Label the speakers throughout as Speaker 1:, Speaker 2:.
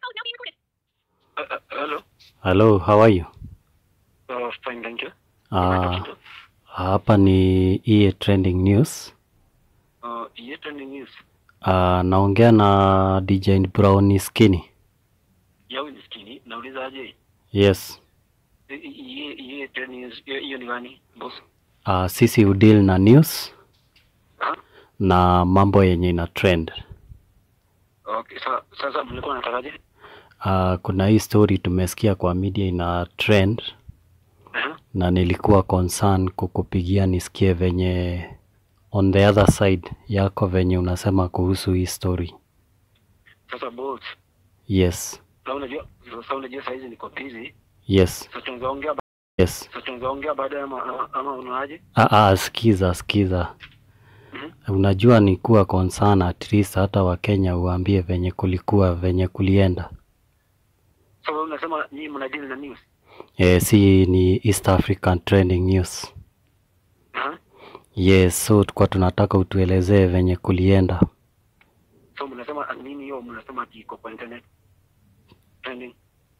Speaker 1: Uh, uh, hello.
Speaker 2: Hello, how are you?
Speaker 1: Uh, fine, thank you.
Speaker 2: Ah, hapa ni EA Trending News.
Speaker 1: Uh, yet any news?
Speaker 2: Ah, naongea na DJ Brown Skinny.
Speaker 1: Yawe ni skini. Nauliza aje?
Speaker 2: Yes.
Speaker 1: Ye ye ten news. Hiyo hiyo ni gani? Boss.
Speaker 2: Ah, sisi udeal na news
Speaker 1: Ah?
Speaker 2: na mambo yenye ina trend.
Speaker 1: Okay, sa, sasa mlikuwa natakaje?
Speaker 2: Ah, kuna hii story tumesikia kwa media ina trend
Speaker 1: Uh-huh.
Speaker 2: na nilikuwa concern kukupigia nisikie venye on the other side yako venye unasema kuhusu hii story.
Speaker 1: Sasa boss,
Speaker 2: Yes.
Speaker 1: sasa unajua sasa unajua saa hizi niko busy.
Speaker 2: Yes.
Speaker 1: Sasa tunaweza ongea ba-
Speaker 2: Yes.
Speaker 1: sasa tunaweza ongea baadaye ama ama, ama unaaje?
Speaker 2: Ah, ah, sikiza sikiza.
Speaker 1: Mhm.
Speaker 2: Unajua ni kuwa concern at least hata Wakenya uambie venye kulikuwa venye kulienda.
Speaker 1: Sasa unasema nyinyi mna deal na news.
Speaker 2: Eh, si ni East African Trending News.
Speaker 1: Uh-huh.
Speaker 2: Yes, so tulikuwa tunataka utuelezee venye kulienda.
Speaker 1: So mnasema nini hiyo mnasema ati iko kwa internet? Trending.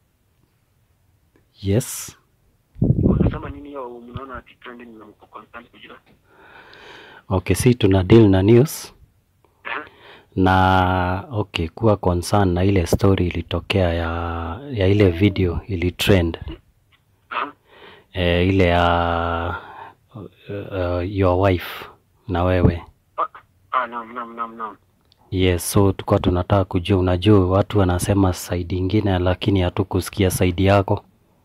Speaker 2: Yes.
Speaker 1: Mnasema nini hiyo mnaona ati trending na mko concerned kujua?
Speaker 2: Okay, si tuna deal na news
Speaker 1: Uh-huh.
Speaker 2: na okay, kuwa concern na ile story ilitokea ya ya ile video ili trend
Speaker 1: Uh-huh.
Speaker 2: eh, ile ya uh, your wife na wewe
Speaker 1: Ah, ah, naam, naam, naam, naam.
Speaker 2: Yes, so tulikuwa tunataka kujua, unajua watu wanasema side ingine, lakini hatukusikia side yako.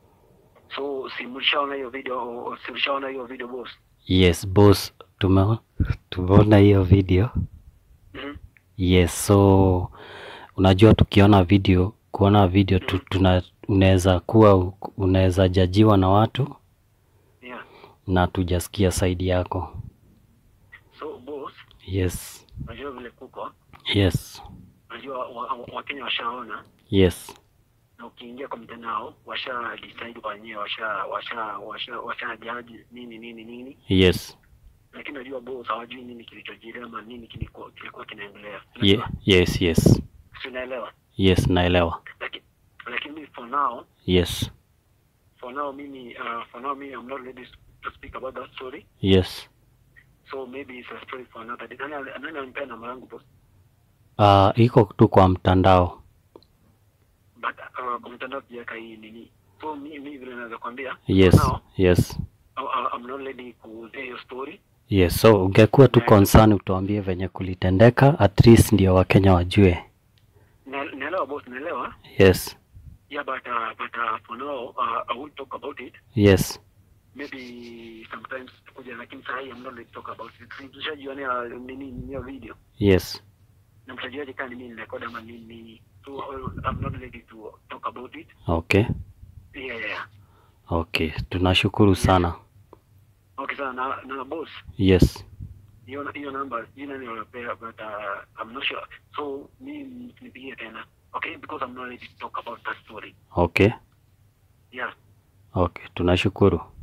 Speaker 1: So si mlishaona hiyo video, si mlishaona hiyo video boss?
Speaker 2: Yes boss, tume tumeona hiyo video.
Speaker 1: Mhm.
Speaker 2: Yes, so unajua tukiona video, kuona video tu, tuna unaweza kuwa unaweza jajiwa na watu
Speaker 1: Yeah.
Speaker 2: na tujasikia side yako.
Speaker 1: So boss,
Speaker 2: Yes,
Speaker 1: unajua vile kuko,
Speaker 2: yes,
Speaker 1: unajua Wakenya wa, wa Wakenya washaona
Speaker 2: yes,
Speaker 1: na ukiingia kwa mitandao washa decide wenyewe, washa washa washa washa jaji nini nini nini,
Speaker 2: yes,
Speaker 1: lakini unajua boss hawajui nini kilichojiri ama nini kilikuwa kilikuwa kinaendelea.
Speaker 2: ye, yes, yes,
Speaker 1: Si unaelewa?
Speaker 2: yes, naelewa.
Speaker 1: Lakini lakini for now
Speaker 2: Yes,
Speaker 1: for now mimi uh, for now mimi I'm not ready to speak about that story.
Speaker 2: yes.
Speaker 1: So maybe it's a story for another day. Nani nani anipea namba yangu boss?
Speaker 2: Uh, iko tu kwa mtandao.
Speaker 1: but uh, kwa mtandao sijaweka hii nini so mi mi vile naweza kwambia
Speaker 2: Yes,
Speaker 1: now
Speaker 2: yes,
Speaker 1: I, I, I'm not ready kuuzia hiyo story
Speaker 2: yes. So ungekuwa tu concern utuambie venye kulitendeka, at least ndio Wakenya wajue.
Speaker 1: Na- naelewa boss naelewa
Speaker 2: Yes,
Speaker 1: yeah but uh, but uh, for now uh, I will talk about it
Speaker 2: yes,
Speaker 1: maybe sometimes kuja lakini saa hii I'm not ready to talk about it tushajionea nini nini hiyo video
Speaker 2: yes.
Speaker 1: na mtajuaje kama ni mimi nirekodi ama nini nini so uh, I'm not ready to talk about it
Speaker 2: Okay,
Speaker 1: yeah yeah
Speaker 2: okay. Tunashukuru sana.
Speaker 1: okay sana na, na boss
Speaker 2: Yes,
Speaker 1: hiyo hiyo namba jina nilopea but uh, I'm not sure so mi nipigie tena okay because I'm not ready to talk about that story
Speaker 2: okay,
Speaker 1: yeah
Speaker 2: okay. Tunashukuru.